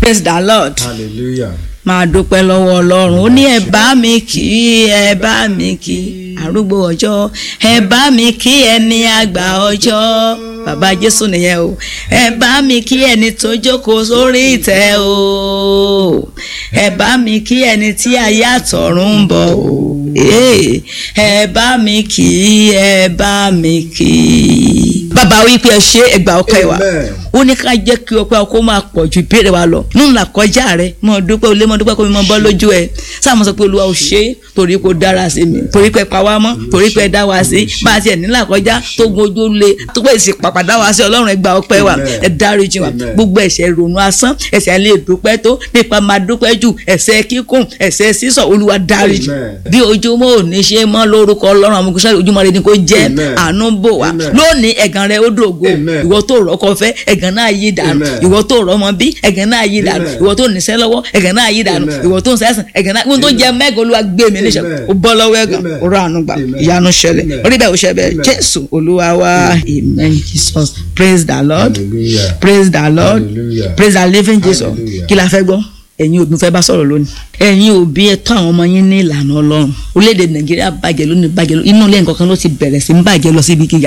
praise the lord hallelujah. máa dúpẹ́ lọ́wọ́ ọlọ́run ó ní ẹ bá mi kí ẹ bá mi kí arúgbó ọjọ́ ẹ bá mi kí ẹni àgbà ọjọ́ bàbá jésù nìyẹn o ẹ bá mi kí ẹni tó jókòó sórí ìtẹ́ o ẹ bá mi kí ẹni tí ayé àtọ̀run ń bọ̀ o Ee, ẹ bá mi kí ẹ bá mi kí. bàbá wípé ẹ ṣe ẹgbàá ọpẹ́ wa Amen. ó ní ká jẹ́ kí ọpẹ́ kó máa pọ̀ ju ìbéèrè wa lọ nínú làkọjá rẹ mọ dúpẹ́ olé mọ dúpẹ́ kó mi mọ bọ́ lójú ẹ sáà mo sọ pé olúwa ò ṣe é torí kó dára sí mi torí pé pa wá mọ́ torí pé dá wa sí bá a tiẹ̀ ní làkọjá tó gun ojú le tó pé èsì pàpà dá wa sí ọlọ́run ẹ gba ọpẹ́ wa Amen. ẹ dáríjì wa Amen. gbogbo ẹ̀ṣẹ̀ ìrònú asán ẹ̀ṣẹ̀ lè dúpẹ́ tó nípa máa dúpẹ́ jù ẹ̀ṣẹ̀ kíkùn ẹ̀ṣẹ̀ sísọ olúwa dáríjì Amen. bí ojúmọ́ ò ní ṣe mọ́ lórúkọ ọlọ́run àwọn ògùnṣẹ́ ojúmọ́ rẹ ni kò jẹ́ Amen. àánú bò wá Amen. lónìí ẹ̀gàn rẹ ó dògo Amen. ìwọ tó rọ́kọ fẹ́ ẹ̀gàn náà yí dànù Amen. ìwọ tó rọ́mọ bí ẹ̀gàn náà yí dànù Amen. ìwọ tó níṣẹ́ lọ́wọ́ ẹ̀gàn náà yí dànù Amen. ìwọ tó ń sẹ́sìn ẹ̀gàn náà ìwọ tó jẹ mẹ́gàn olúwa gbé mi níṣẹ́ Amen. ó bọ́ lọ́wọ́ ẹ̀gàn Amen. ó rọ àánú gbà Amen. ìyanu ṣẹlẹ̀ Amen. orí bẹ́ẹ̀ ó ṣẹ bẹ́ẹ̀ Amen. jésù olúwa wa amen jesus praise the lord hallelujah. praise the lord Hallelujah. praise the living jesus Hallelujah. kí la fẹ́ gbọ́ ẹ̀yin òbí fẹ́ bá sọ̀rọ̀ lónìí ẹ̀yin òbí ẹ tọ́ àwọn ọmọ yín ní ìlànà ọlọ́run orílẹ̀-èdè nàìjíríà bàjẹ́ lónìí bàjẹ́ lónìí inú ilé nǹkan kan ló ti bẹ̀rẹ̀ sí ń bàjẹ́ lọ síbi gíga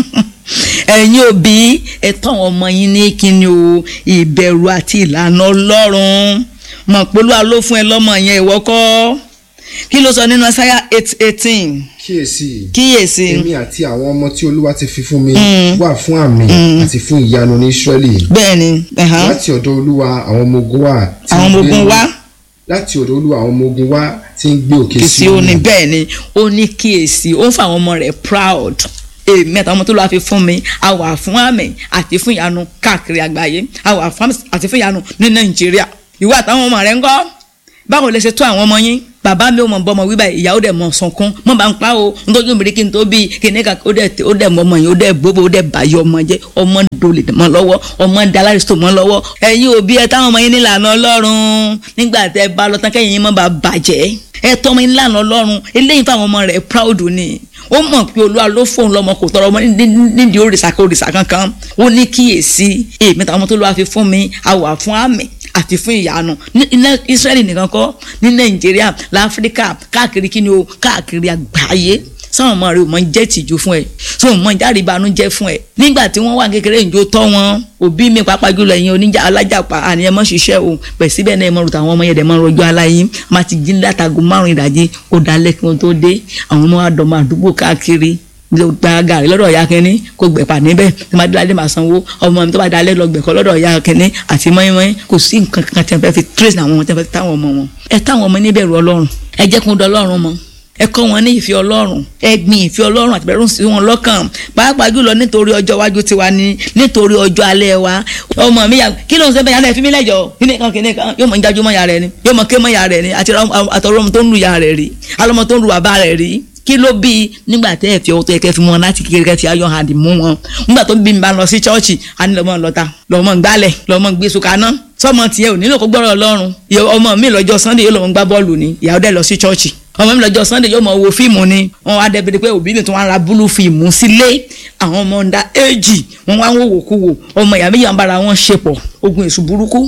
ẹ̀yin òbí ẹ tọ́ àwọn ọmọ yín ní kíni o ìbẹ̀rù àti ìlànà ọlọ́run mọ̀ polúwa ló fún ẹ lọ́mọ yẹn ìwọ kọ́ kí ló sọ nínú ẹsáyà eight eighteen kíyèsí kíyèsí èmi àti àwọn ọmọ tí olúwa ti fi fún mi wà fún àmì àti fún ìyanu ní israẹli bẹ́ẹ̀ ni ẹ̀hán, láti ọ̀dọ̀ olúwa àwọn ọmọ ogun wa tí àwọn ń ọmọ gbé- ogun wá. láti ọ̀dọ̀ olúwa àwọn ọmọ ogun wa tí ń gbé òkè kìsì ó ní bẹ́ẹ̀ ni ó ní kíyèsí ó ń fa àwọn ọmọ rẹ̀ proud èmi àtàwọn ọmọ tó lọ́wọ́ fi fún mi a wà fún àmì àti fún ìyanu káàkiri àgbáyé a wà fún àmì àti fún ìyanu ní nàìjíríà ìwọ àtàwọn ọmọ rẹ̀ ń kọ́ báwo lè ṣe tó àwọn ọmọ yín bàbá mi ò mọ̀ bọ́mọ wíwá ìyàwó dẹ̀ mọ̀ sọ̀kan mọ̀ bá ń pa o nítorí mi rí kí n tó bí kíní kan ó dẹ̀ ó dẹ̀ mọ̀ ọmọ yẹn ó dẹ̀ gbogbo ó dẹ̀ bàyọ̀ ọmọ jẹ́ ọmọ dolè mọ́ lọ́wọ́ ọmọ dalárìsítò mọ́ lọ́wọ́ ẹ̀yin òbí ẹ táwọn ọmọ yín nílànà ọlọ́run nígbà tẹ́ bá lọ tán kẹ́yìn yín mọ́ bá bàjẹ́ ẹ tọ́ ọmọ yín nílànà ọlọ́run eléyìí fáwọn ọmọ rẹ̀ proud ni ó mọ̀ pé olúwa ló fóun lọ́mọ kò tọrọ ọmọ ní- ní- nídìí òrìṣà kò òrìṣà kankan ó ní kíyèsí èmi táwọn ọmọ tó lọ́wọ́ fi fún mi a wà fún àmì àti fún ìyanu ní ní Ísírẹ́lì nìkan kọ́ ní Nàìjíríà láfíríkà káàkiri kí ni o káàkiri àgbáyé sáwọn ọmọ rẹ ò mọ jẹ́ tìjú fún ẹ sọ mọ jáde ìbànújẹ́ fún ẹ nígbà tí wọ́n wà kékeré ìjó tọ́ wọn òbí mi pàápàá jùlọ ẹ̀yin oníjà alájàpá àníyàn mọ́ ṣiṣẹ́ o pẹ̀ síbẹ̀ náà ẹ mọ̀ rúta àwọn ọmọ yẹn dẹ̀ mọ́ rọjò aláyín má ti jí látago márùn ìdajì kó dalẹ̀ kí wọ́n tó dé àwọn ọmọ àdọ́mọ àdúgbò káàkiri ló gba gàrí lọ́dọ̀ ìyá kínní kó gbẹ̀pà níbẹ̀ tí wọ́n bá dé máa sanwó ọmọ mi tó bá dalẹ̀ lọ gbẹ̀kọ́ lọ́dọ̀ ìyá kínní àti mọ́ínmọ́ín kò sí nǹkan kan tí wọ́n fẹ́ fi trace àwọn ọmọ tí wọ́n fẹ́ táwọn ọmọ wọn. ẹ táwọn ọmọ níbẹ̀rù ọlọ́run ẹ jẹ́ kó dọlọ́run mọ́ ẹ kọ́ wọn ní ìfẹ́ ọlọ́run ẹ gbin ìfẹ́ ọlọ́run àti bẹ̀rù sí wọn lọ́kàn pàápàá jùlọ nítorí ọjọ́ iwájú tiwa ni nítorí ọjọ́ alẹ́ wa ọmọ mi yà kí ló ń sẹ́fẹ̀ yàrá ẹ̀ fi mí lẹ́jọ́ kíní kan kíní kan yóò mọ̀ ń jájú mọ́ yàrá ẹ̀ ni yóò mọ̀ ké mọ́ yàrá ẹ̀ ni àti àtọ̀rọ̀ ọmọ tó ń lu yàrá ẹ̀ rí alọ́mọ tó ń lu bàbá rẹ̀ rí kí ló bí i nígbà tẹ́ ẹ̀ fi ọwọ́ tó yẹ kẹ́ fi mú wọn láti kékeré kẹ́ fi ayọ̀ hàn mú wọn nígbà tó bí mi bá lọ sí chọ́ọ̀chì á ní lọ́mọ lọ́ta lọ́mọ gbálẹ̀ lọ́mọ gbé sùkánná sọmọ tiẹ̀ ò nílò kó gbọ́rọ̀ ọlọ́run ìyá ọmọ mi lọ́jọ́ sunday yóò lọ́mọ gbá bọ́ọ̀lù ni ìyàwó dẹ̀ lọ sí chọ́ọ̀chì ọmọ mi lọ́jọ́ sunday yóò mọ wo fíìmù ni wọn wá dẹ́bi pé òbí mi tún wá ra búlù fíìmù sílé àwọn ọmọ ń da éèjì wọn wá ń wòwò kú wò ọmọ ìyá méjì ń bára wọn ṣe pọ̀ ogun èṣù burúkú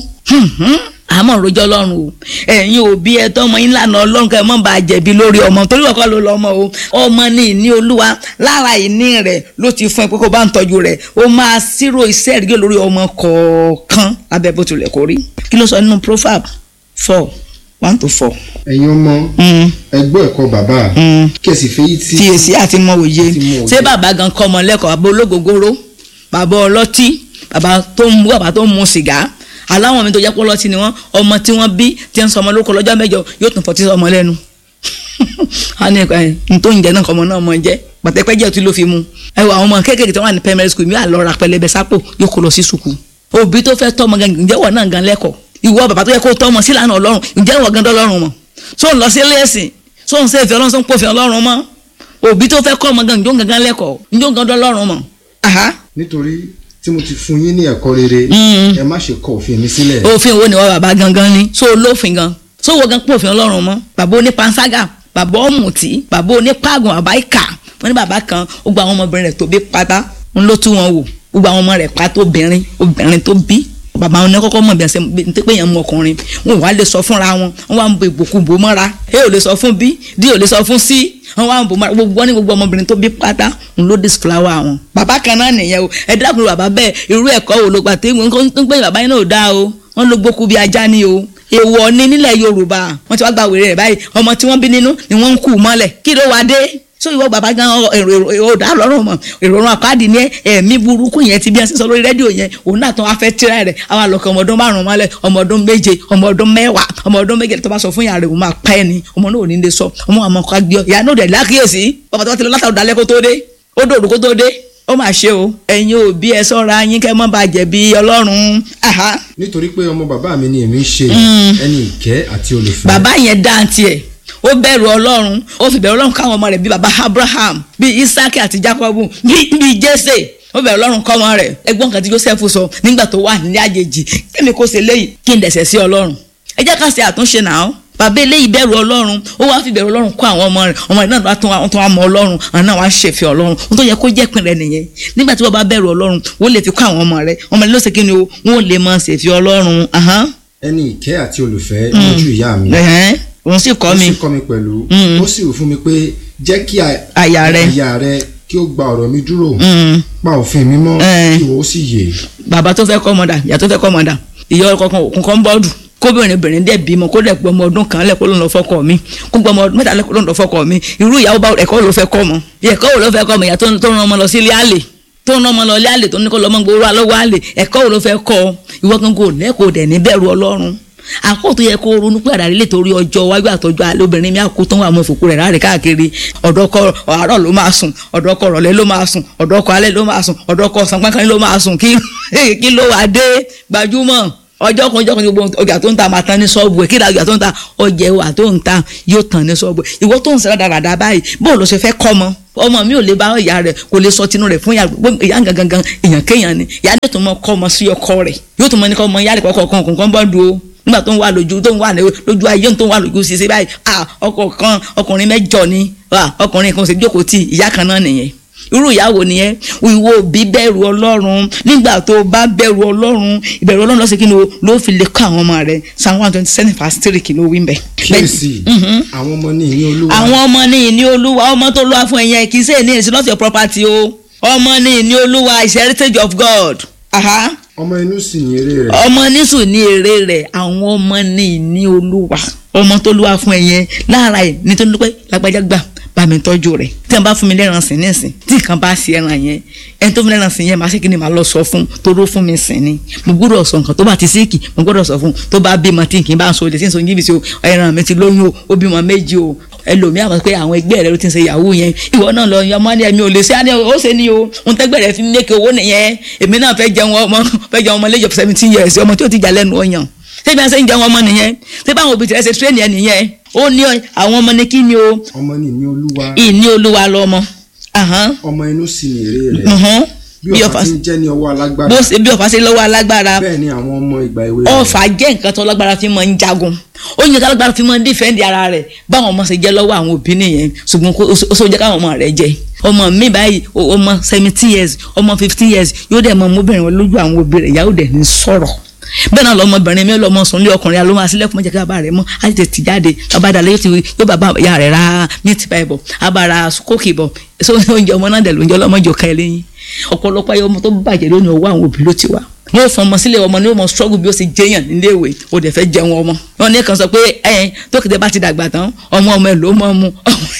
àmọ́ rojọ́ ọlọ́run o ẹ̀yin òbí ẹ tọ́ ọmọ yín lànà ọlọ́run kẹ́ ẹ mọ́ bá a jẹ̀bi lórí ọmọ torí ọkọ ló lọ ọmọ o ọmọ ní ìní olúwa lára ìní rẹ̀ ló ti fún ẹ pé kó bá ń tọ́jú rẹ̀ ó máa ṣírò iṣẹ́ ìrìgẹ́ lórí ọmọ kọ̀ọ̀kan lábẹ́ bó tilẹ̀ kó rí kí ló sọ nínú proverb four one to four. ẹ̀yin ọmọ Mm, ẹgbọ́ ẹ̀kọ́ bàbá mm. kẹ̀sì fèyí tí fiyèsí àti mọ òye Àti mọ òye. ṣé bàbá gan kọ́ ọmọ lẹ́kọ̀ọ́ bàbá ológogoro bàbá ọlọ́tí bàbá tó ń mú bàbá tó ń mu sìgá aláwọn mi tó jẹ́ pé ọlọ́tí ni wọ́n ọmọ tí wọ́n bí tí ń sọ ọmọ lórúkọ lọ́jọ́ mẹ́jọ yóò tún fọtí ọmọ lẹ́nu a ní ẹ n tó ń jẹ náà kọ́ ọmọ náà mọ jẹ́ pàtẹ́pẹ́jẹ́ tí ló fi mu ẹ wọ àwọn ọmọ kéékèèké tí wọ́n wà ní primary school mi wà lọ ra pẹlẹbẹ sápò yóò kó lọ sí sùkú òbí tó fẹ́ tọ́ ọmọ gan ǹjẹ́ wọ̀ náà gan lẹ́kọ̀ọ́ ìwọ bàbá tó yẹ kó tọ́ ọmọ sílànà ọlọ́run ǹjẹ́ wọ̀ gan dọ́lọ́run mọ̀ so ń lọ sí lẹ́sìn so ń sèfẹ́ ọlọ́run so ń pòfin ọlọ́run mọ́ òbí tó fẹ́ kọ́ ọmọ gan ǹjọ́ gangan lẹ́kọ̀ọ́ ǹjọ́ gan dọ́lọ́run mọ̀ aha nítorí tí mo ti fún yín ní ẹ̀kọ́ rere Mm. ẹ má ṣe kọ òfin mi sílẹ̀ òfin wo ni wọ́n bàbá gangan ni so olófin gan so wo gan pòfin ọlọ́run mọ́ bàbá onípanṣágà bàbá ọ̀mùtí bàbá onípàgùn bàbá ìkà wọ́n ní bàbá kan ó gba àwọn ọmọbìnrin rẹ̀ tó bí pátá ń ló tú wọn wò ó gba àwọn ọmọ rẹ̀ pátá obìnrin obìnrin tó bí bàbá wọn ní kọ́kọ́ mọ̀ bí ẹsẹ̀ bí pé yẹn mú ọkùnrin wọn ò wá lè sọ fúnra wọn wọn wá ń bo ìbòkúbò mọ́ra a ò lè sọ fún b d ò lè sọ fún c wọn wá ń bò mọ́ra gbogbo wọn ní gbogbo ọmọbìnrin tó bí pátá ń ló disflower wọn. bàbá kan náà nìyẹn o ẹ dákun bàbá bẹ́ẹ̀ irú ẹ̀kọ́ wo ló gbà tí wọn ń pè bàbá yẹn náà ò dáa o wọn ló gbókú bí ajá ni o èèwọ̀ ni nílẹ̀ yorùbá wọn ti wá gba wèrè rẹ̀ báyìí ọmọ tí wọ́n bí nínú ni wọ́n ń kú mọ́lẹ̀ kí ló wá dé so ìwọ bàbá gan èrò èrò dá lọ́rùn mọ̀ ìrọ̀rùn àpáàdì ní ẹ̀mí burúkú yẹn ti bí ẹsẹ̀ sọ lórí rédíò yẹn òun náà tán wá fẹ́ tíra rẹ̀ àwọn àlọ́kọ̀ ọmọ ọdún márùn-ún mọ́lẹ̀ ọmọ ọdún méje ọmọ ọdún mẹ́wàá ọmọ ọdún méje tó bá sọ fún yàrá rẹ̀ òun máa pa ẹni ọmọ náà ò ní lè sọ ọmọ àmọ́ kọ́ gbé ọ ìyá náà dẹ̀ lákìyèsí bàbá tó bá ti lọ látàrí dalẹ́ kó tó dé ó dòdò kó tó dé ó mà ṣe o ẹ̀yin òbí ẹ ṣọ́ra yín kẹ́ mọ́ bàjẹ́ bí ọlọ́run nítorí pé ọmọ bàbá mi ni èmi ń ṣe ẹni ìkẹ́ àti olùfẹ́. bàbá yẹn dá tiẹ̀ ó bẹ̀rù ọlọ́run ó fi bẹ̀rù ọlọ́run káwọn ọmọ rẹ̀ bíi baba abraham bíi isaki àti jacobu bíi jésè ó bẹ̀rù ọlọ́run kọ́ ọmọ rẹ̀ ẹgbọ́n kan tí joseph sọ nígbà tó wà nílé àjèjì kémi kó ṣe léyìí kí n dẹ̀sẹ̀ sí ọlọ́run ẹ jẹ́ ká ṣe àtúnṣe náà bàbá eléyìí bẹ̀rù ọlọ́run ó wá fi bẹ̀rù ọlọ́run kọ́ àwọn ọmọ rẹ̀ ọmọ rẹ̀ náà bá tún wọn tún wá mọ ọlọ́run àwọn náà wá ń ṣèfẹ́ ọlọ́run ohun tó yẹ kó jẹ́ pin rẹ̀ nìyẹn nígbà tí wọ́n bá bẹ̀rù ọlọ́run wọ́n lè fi kọ́ àwọn ọmọ rẹ̀ ọmọ rẹ̀ ló ṣe kí ni o wọ́n lè mọ ṣèfẹ́ ọlọ́run ẹni ìkẹ́ àti olùfẹ́ lójú ìyá mi òun sì kọ́ mi ó sì kọ́ mi pẹ̀lú ó sì wù fún mi pé jẹ́ kí àyà rẹ àyà rẹ kí ó gba ọ̀rọ̀ mi dúró pa òfin mi mọ́ kí ìwọ ó sì yè. bàbá tó fẹ́ kọ́ ọmọdà ìyá tó fẹ́ kọ́ ọmọdà ìyá ọkọ̀ kan bọ́ọ̀dù kóbìnrin obìnrin dẹ̀ bímọ kó dẹ̀ gbọmọ ọdún kan lẹ́kọ́ ló ń lọ fọ́kọ mi kó gbọmọ ọdún mẹ́ta lẹ́kọ́ ló ń lọ fọ́kọ mi irú ìyàwó bá ẹ̀kọ́ ló fẹ́ kọ́ mọ ẹ̀kọ́ wo ló fẹ́ kọ́ mọ ìyá tó ń rán ọmọ lọ sí ilé àlè tó ń rán ọmọ lọ ilé àlè tó ní kó lọ́mọ gbowó alọ́wọ́ àlè ẹ̀kọ́ wo ló fẹ́ kọ́ ìwọ kan kò lẹ́kọ̀ọ́ dẹ̀ ní bẹ̀rù ọlọ́run àkókò yẹ kó ronú pé àdàrí lè torí ọjọ́ iwájú àtọ́jú alẹ́ obìnrin mi àkó tó ń wà mọ́ ìfòkú rẹ̀ láàrin káàkiri ọ̀dọ́kọ àárọ̀ ló máa sùn ọ̀dọ́kọ ọ̀rọ̀lẹ́ ló máa sùn ọ̀dọ́kọ alẹ́ ló máa sùn ọ̀dọ́kọ ọ̀sán pánkan ló máa sùn kí ló wà dé gbajúmọ̀ ọjọ́ kan ọjọ́ kan ní gbogbo ọjà tó ń ta máa tán ní ṣọ́ọ̀bù ẹ̀ kí ìdájọ́ tó ń ta ọjà ẹ̀wà tó ń ta yóò tán ní ṣọ́ọ̀bù ẹ̀ ìwọ tó ń sẹ́rẹ̀ dáradára báyìí bó ló ṣe fẹ́ kọ́ mọ́ ọmọ mi ò lè bá ìyá rẹ̀ kò lè sọ tinú rẹ̀ fún ìyá gangan èèyàn kéèyàn ni ìyá ní tó mọ kọ́ ọmọ sí ọkọ rẹ̀ yóò tó mọ ní kọ́ ọmọ ìyá rẹ̀ kọ́kọ́ kan kọ̀ọ̀kan bọ́ dùn ó nígbà tó ń wà lójú tó ń wà lójú ayé tó ń wà lójú ṣiṣẹ́ báyìí ọkọ kan ọkùnrin mẹ́jọ ni ọkùnrin kan ṣe jókòó tí ìyá kan náà nìyẹn irú ìyàwó nìyẹn ìwọ òbí bẹ̀rù ọlọ́run nígbà tó bá bẹ̀rù ọlọ́run ìbẹ̀rù ọlọ́run lọ́sẹ̀ kí ni o ló fi lè kọ́ àwọn ọmọ rẹ̀ psalm one twenty seven verse three kí ló wí mbẹ́. kíyèsí àwọn ọmọ ní ìní olúwa. àwọn ọmọ ní ìní olúwa ọmọ tó lọ́wọ́ fún ẹ̀yẹ kì í ṣe ní it's not your property o ọmọ ní ìní olúwa is heritage of God. Aha ọmọ inú sì ní èrè rẹ̀. ọmọ nísù ní èrè rẹ̀ àwọn ọmọ ní ìní olúwa ọmọ tó lúwa fún ẹ yẹn lára ẹ ní tó ń dúpẹ́ lágbájá gbà bá mi tọ́jú rẹ̀ tí wọ́n bá fún mi lẹ́ran sìn ní sìn tí nǹkan bá ṣe ẹran yẹn ẹni tó fún mi lẹ́ran sìn yẹn máa ṣe kí ni màá lọ sọ fún toró fún mi sìn ni mo gbọ́dọ̀ sọ nǹkan tó bá ti síìkì mo gbọ́dọ̀ sọ fún tó bá bímọ tí nǹkan bá ń sọ òde tí ń sọ jìbìtì o ẹran mi ti lóyún o ó bímọ méjì o ẹlòmíà mọ̀ pé àwọn ẹgbẹ́ rẹ ló ti ń ṣe yahoo yẹn ìwọ náà lọ yan ọmọ ní ẹ̀mí ò lè ṣe àní ó ṣe ni o ohun tẹ́gbẹ́ rẹ fi ń lékè owó nìyẹn èmi náà fẹ́ jẹun ọmọ fẹ́ jẹun ọmọ lẹ́jọ́ seventeen years ọmọ tí ó ti jà lẹ́nu ọyàn ṣé bí wọ́n ṣe ń jẹun ọmọ nìyẹn ṣé báwọn òbí tẹ̀lé ṣe tírẹ́nì ẹ̀ nìyẹn ó ní àwọn ọmọ ní kí ni o ọmọ ní ìní olúwa. ìní olúwa lọmọ. ọmọ inú sì ní èrè rẹ̀ bí ọ̀fà ti jẹ́ ní ọwọ́ alágbára. bó ṣe bí ọ̀fà ṣe lọ́wọ́ alágbára. bẹ́ẹ̀ ni àwọn ọmọ ìgbà èwe rẹ̀. ọ̀fà jẹ́ nǹkan tó lágbára fi máa ń jagun ó yẹ kálágbára fi máa ń dífẹ́ǹdì ara rẹ̀ báwọn ọmọ ṣe jẹ́ lọ́wọ́ àwọn òbí nìyẹn ṣùgbọ́n ó sọ jẹ́ káwọn ọmọ rẹ̀ jẹ́ ọmọ mi báyìí ọmọ seventeen years ọmọ fifteen years yóò dẹ̀ mọ ọmọbìnrin wọn lójú àwọn òbí rẹ̀ ìyàwó dẹ̀ ní sọ̀rọ̀ bẹ́ẹ̀ náà lọmọbìnrin mi lọmọ sùn lé ọkùnrin alóhùn asílẹ̀kùn mọ́jẹ́ kí bàbá rẹ̀ mọ́ á ti tètè jáde bàbá dalẹ̀ yóò ti yóò bàbá ìyá rẹ̀ ra meat pie bọ̀ abara kókì bọ̀ so oúnjẹ ọmọ náà dẹ̀ lóúnjẹ ọlọ́mọjọ ká ẹ lẹ́yìn ọ̀pọ̀lọpọ̀ ayé ọmọ tó bàjẹ́ lónìí ọwọ́ àwọn òbí ló ti wá wọ́n fọ ọmọ sílẹ̀ ọmọ ní ọmọ struggle bí ó ṣe jẹyàn nílé ìwé ó dẹ̀ fẹ́ jẹun ọmọ wọn ní kan sọ pé ẹ tókìtẹ bá ti dàgbà tán ọmọ ọmọ ẹ ló mọ mu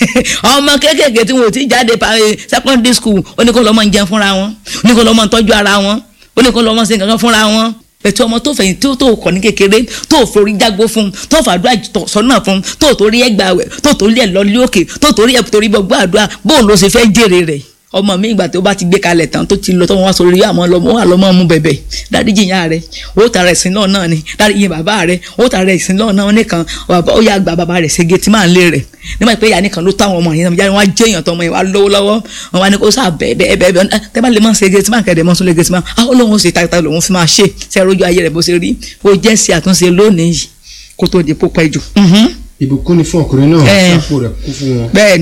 ọmọ kéékèèké tí wọn ò ti jáde secondary school ó ní kó lọ́mọ ń jẹun fúnra wọn ó ní kó lọ́mọ ń tọ́jú ara wọn ó ní kó lọ́mọ ṣe nǹkan fúnra wọn ètò ọmọ tó fẹ̀yìn tó tó kọ̀ ní kékeré tó forí jágbó fún tó fàdúrà sọ́nà fún tó torí ẹ̀ gbà wẹ̀ tó torí ẹ̀ lọ lé òkè tó torí ẹ̀ torí bọ́ gbàdúrà bóun ló ṣe fẹ́ jèrè rẹ̀ ọmọ mi ìgbà tó bá ti gbé kalẹ̀ tán tó ti lọ tó wọn wá sórí àmọ́ lọ́mọ wà lọ́mọ mú bẹ̀bẹ̀ dáríjì ìyá rẹ̀ ó tara ẹ̀sìn náà náà ni dáríjì bàbá rẹ̀ ó tara ẹ̀sìn náà náà nìkan ó yà gba bàbá rẹ̀ ṣègé tí máa ń lé rẹ̀ nígbà pé ìyá nìkan ló tó àwọn ọmọ yẹn náà wọn á jẹ́ èèyàn tó ọmọ yẹn wá lówó lọ́wọ́ wọn wá ní kó sá bẹ́ẹ̀ bẹ́ẹ̀ bẹ́ẹ̀ bẹ́ẹ̀ tẹ́ bá lè mọ̀ ṣègé tí máa kẹ́dẹ̀ mọ́ sún lẹ́gẹ̀ tí máa àwọn olóhùn ṣe tayọ̀tayọ̀ lòun fi máa ṣe ṣe rojú ayé rẹ̀ bó ṣe rí ó jẹ́ sí àtúnṣe lónìí kó tó di pópẹ́ jù. ìbùkún ni fún ọkùnrin náà sápò rẹ̀ kún fún wọn. bẹ́ẹ̀ ni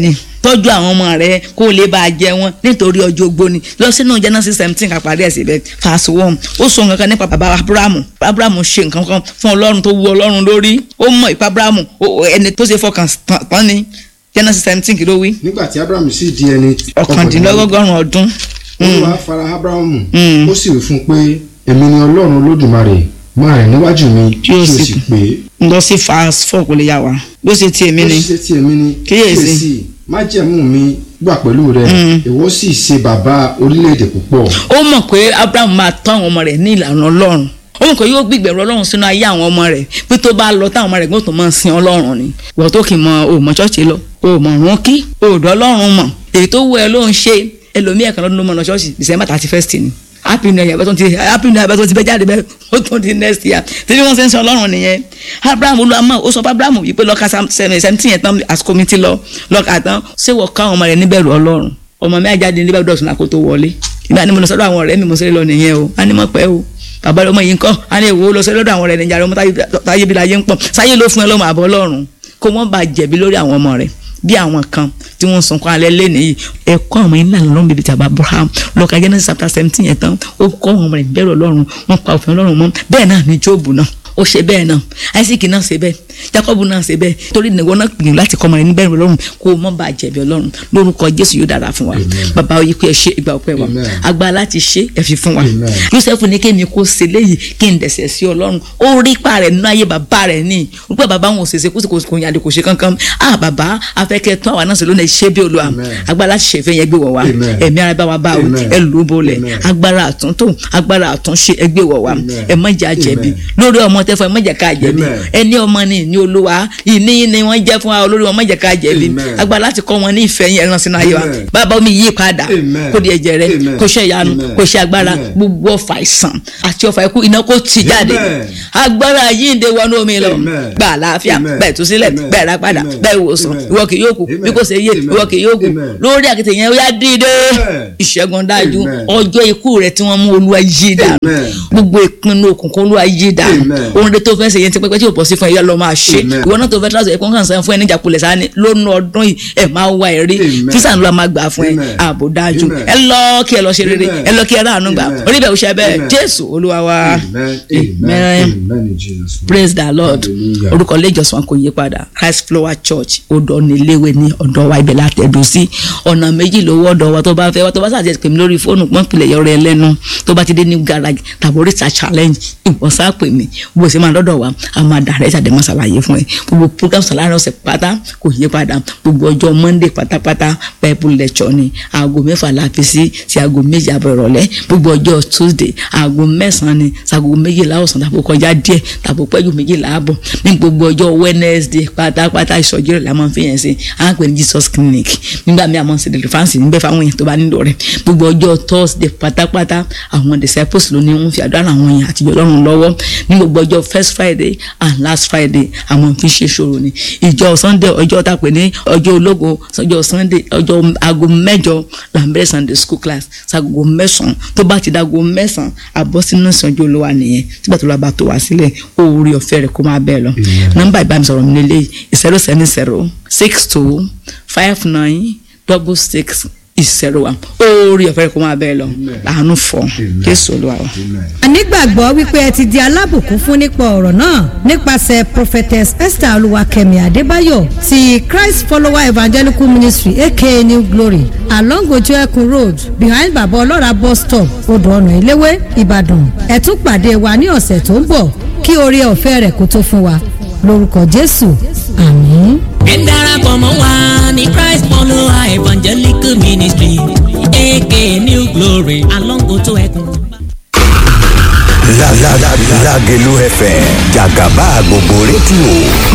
tọ́jú àwọn ọmọ rẹ kó o lè bá a jẹ wọn nítorí ọjọ́ ogbó ni lọ sínú Genesis seventeen ká parí ẹ̀ síbẹ̀ fast one ó sọ nǹkan kan nípa bàbá Abrahamu Abrahamu ṣe nǹkan kan fún Ọlọ́run tó wu Ọlọ́run lórí ó mọ̀ ìpa Abrahamu ẹni tó ṣe fọkàn tán ni Genesis seventeen kí ló wí. nígbà tí Abrahamu sì di ẹni ọ̀kàndínlọ́gọ́rùn-ún ọdún. Olúwa fara Abrahamu ó sì wí fún pé èmi ni Ọlọ́run Olódùmarè máa rìn níwájú mi kí o sì pé. lọ sí fast four kò lè yà wá bó ṣe ti èmi ni. bó ṣe ti èmi ni kíyèsí májẹ̀mú mi gbà pẹ̀lú rẹ ìwọ sì ṣe bàbá orílẹ̀-èdè púpọ̀. ó mọ̀ pé Abraham máa tọ́ àwọn ọmọ rẹ̀ ní ìlànà Ọlọ́run ó mọ̀ pé yóò gbìgbẹ̀rù Ọlọ́run sínú ayé àwọn ọmọ rẹ̀ pé tó bá lọ táwọn ọmọ rẹ̀ gbọ́dọ̀ tó máa sin Ọlọ́run ni wọ́n tó kì í mọ òmò ṣọ́ọ̀ṣì lọ òmò òrùn kí òòdù Ọlọ́run mọ̀ èyí tó wù ẹ́ ló ń ṣe ẹlòmíì ẹ̀kan lọ́dún ló mọ̀ lọ ṣọ́ọ̀ṣì December thirty first ni happy new year bẹ́ẹ̀ tó ti happy new year bẹ́ẹ̀ tó ti bẹ́ jáde bẹ́ẹ̀ ó tó di next year tẹ́lẹ̀ wọ́n ṣe ń sọ ọlọ́run nìyẹn abraham olùwàmọ̀ ó sọ fún abraham yìí pé lọ́ka seventeen yẹn tán àsìkò mi ti lọ lọ́ka tán ṣé wọ́n ká ọmọ rẹ̀ níbẹ̀rù ọlọ́run ọmọ mi àjáde níbẹ̀ dọ̀tún àkó tó wọlé ìgbà ni mo lọ sọ́dọ̀ àwọn ọ̀rẹ́ mi mo ṣe lọ nìyẹn o a ní mọ̀ pẹ́ o bàbá ọmọ yìí ń kọ́ a ní èwo lọ sọ́dọ̀ àwọn ọ̀rẹ́ nìjà ọmọ táyé bí láyé ń pọ̀ sáyé ló fún ẹ lọ́mọ àbọ̀ ọlọ́run kó wọ́n bá jẹ̀bi lórí àwọn ọmọ rẹ̀ bí àwọn kan tí wọ́n sunkún alẹ́ lẹ́nu yìí ẹ̀kọ́ àwọn ilé àná lọ́run bíbí tàbí Abraham lọ́ka Genesis chapter seventeen yẹn tán ó kọ́ àwọn ọmọ rẹ̀ bẹ̀rù ọlọ́run wọ́n pa òfin ọlọ́run mọ́ bẹ́ẹ̀ náà ni Jóòbù náà ó ṣe bẹ́ẹ̀ náà Isaac náà ṣe bẹ́ẹ̀ Jacob náà ṣe bẹ́ẹ̀ torí ìnáwó náà gbìyànjú láti kọ́ ọmọ rẹ̀ níbẹ̀rù ọlọ́run kó o mọ́ bá jẹ̀bi ọlọ́run lórúkọ Jésù yóò dára fún wa bàbá oyè pé ẹ ṣe ìgbà ọpẹ́ wa agbára láti ṣe ẹ fi fún wa Joseph ní kémi kó ṣe léyìí kí n dẹ̀sẹ̀ sí ọlọ́run ó rí pa rẹ̀ nínú ayé bàbá rẹ̀ ní wípé bàbá wọn ò ṣèṣe kó kò yàdé kò ṣe kankan ah bàbá afẹ́kẹ́ tún àwa náà ṣe lónìí ṣé bí olúwa agbára láti ṣe ìfẹ́ yẹn gbé wọ̀ wá ẹ̀mí ara bá wa bá o ẹ lù ú bolẹ̀ agbára àtúntò agbára àtúnṣe ẹ gbé wọ̀ wá ẹ má jẹ́ àjẹbí lórí ọmọ tẹ́fọ́ ẹ má jẹ́ ká jẹ̀bi ẹni ọmọ ni ní olúwa ìní ni wọ́n jẹ́ fún wa olórí wọn má jẹ́ ká jẹ̀bi agbára láti kọ́ wọn ní ìfẹ́ yẹn ẹran sínú ayé wa bàbá omi yí padà kó di ẹ̀jẹ̀ rẹ kó ṣe ìyanu kó ṣe agbára gbogbo ọfà ìsàn àti ọfà ikú iná kó tì jáde agbára yìí ń de wọnú omi lọ gba àlàáfíà bẹ́ẹ̀ tú sílẹ̀ bẹ́ẹ̀ rà padà bẹ́ẹ̀ wòsàn ìwọ kì yóò kú bí kò ṣe yé ìwọ kì yóò kú lórí àkìtì yẹn ó yá dìde ìṣẹ́gun dájú ọjọ́ ikú rẹ tí wọ́n mú olúwa yí dànù gbogbo ìpinnu òkùnkùn olúwa yí dànù ohun rẹ tó fẹ́ ṣe yẹn ti pẹ́pẹ́ tí ò pọ̀ sí fún ẹ yá lọ máa ṣe ìwọ náà tó fẹ́ tíráṣọ ẹ̀kọ́ kan sàn fún ẹ níjà kulẹ̀ sáà ní lónú ọdún yìí ẹ máa wá ẹ rí físà ńlá máa gbà fún ẹ ààbò dájú ẹ lọ kí ẹ lọ ṣe rere ẹ lọ kí ẹ ráàánú gbà orí bẹ̀ òṣè bẹ́ẹ̀ jésù olúwa wa amen praise the lord orúkọ ilé ìjọsìn kò yí padà christ flower church odò níléwé ní ọ̀dọ̀ wa ibẹ̀ látẹ̀dọ̀ sí ọ̀nà méjì lówó ọ̀dọ̀ wa tó bá fẹ́ wa tó bá sàtẹ̀ pè mí lórí fóònù pọ́npìlẹ̀ yọrọ ẹ lẹ́nu tó bá ti dé new garage tàbí oríta challenge ìwọ̀sá pè mí bó ṣe máa dọ́dọ̀ wa a máa dàrẹ́ ìṣàdé máa ṣàlàyé fún ẹ gbogbo program sàlàyé ọ̀sẹ̀ pátá kò yí padà gbogbo ọjọ́ monday pátápátá bible lecture ni aago mẹ́fà la fi sí sí aago méjì àbọ̀ ìrọ̀lẹ́ gbogbo ọjọ́ tuesday aago mẹ́sàn-án ni sago méjìlá ọ̀sán tàbí kọjá díẹ̀ tàbí pẹ́jù méjìlá àbọ̀ ní gbogbo ọjọ́ wednesday pátápátá ìsọjí rẹ̀ la máa fi yẹn sí à ń pè ní jesus clinic nígbà míì àmọ́ sí deliverance níbẹ̀ fáwọn èèyàn tó bá nílò rẹ̀ gbogbo ọjọ́ thursday pátápátá àwọn disciples ló ní wọ́n fi àdúrà àwọn èèyàn àtijọ́ lọ́rùn lọ́wọ́ ní gbogbo ọjọ́ first friday and last friday àwọn fi ṣe ṣòro ni ìjọ sunday ọjọ́ tá a pè ní ọjọ́ ológo ọjọ́ sunday ọjọ́ aago mẹ́jọ là ń bẹ̀rẹ̀ sunday school class sago mẹ́sàn-án tó bá ti dago mẹ́sàn-án àbọ̀ sínú ìsànjú olówó nìyẹn tígbà tó lọ́ọ́ bá tó wá sílẹ̀ oore ọ̀fẹ́ rẹ̀ kó máa bẹ́ẹ̀ lọ nọ́mbà ìbánisọ̀rọ̀ mi lélẹ́yìí zero seven zero six two five nine double six ìṣẹ̀rọ wa oore ọ̀fẹ́ rẹ̀ kó máa bẹ́ẹ̀ lọ àánú fọ jésù olúwa wa. anígbàgbọ́ wípé ẹ ti di alábùkún fún nípa ọ̀rọ̀ náà nípasẹ̀ prophetess esther olúwakẹ́mi adébáyọ̀ ti christ follower evangelical ministry aka new glory along ojú ẹkùn road behind baba ọlọ́ra bus stop odò ọ̀nà ìléwé ìbàdàn ẹ tún pàdé wa ní ọ̀sẹ̀ tó ń bọ̀ kí oore ọ̀fẹ́ rẹ̀ kó tó fún wa lórúkọ jésù àmín. ẹ darapọ̀ mọ́ wa ní christ follower evangelical ministry aka new glory along ojú ẹkùn. La la la Lágelú FM jàgàbá gbogbo rédíò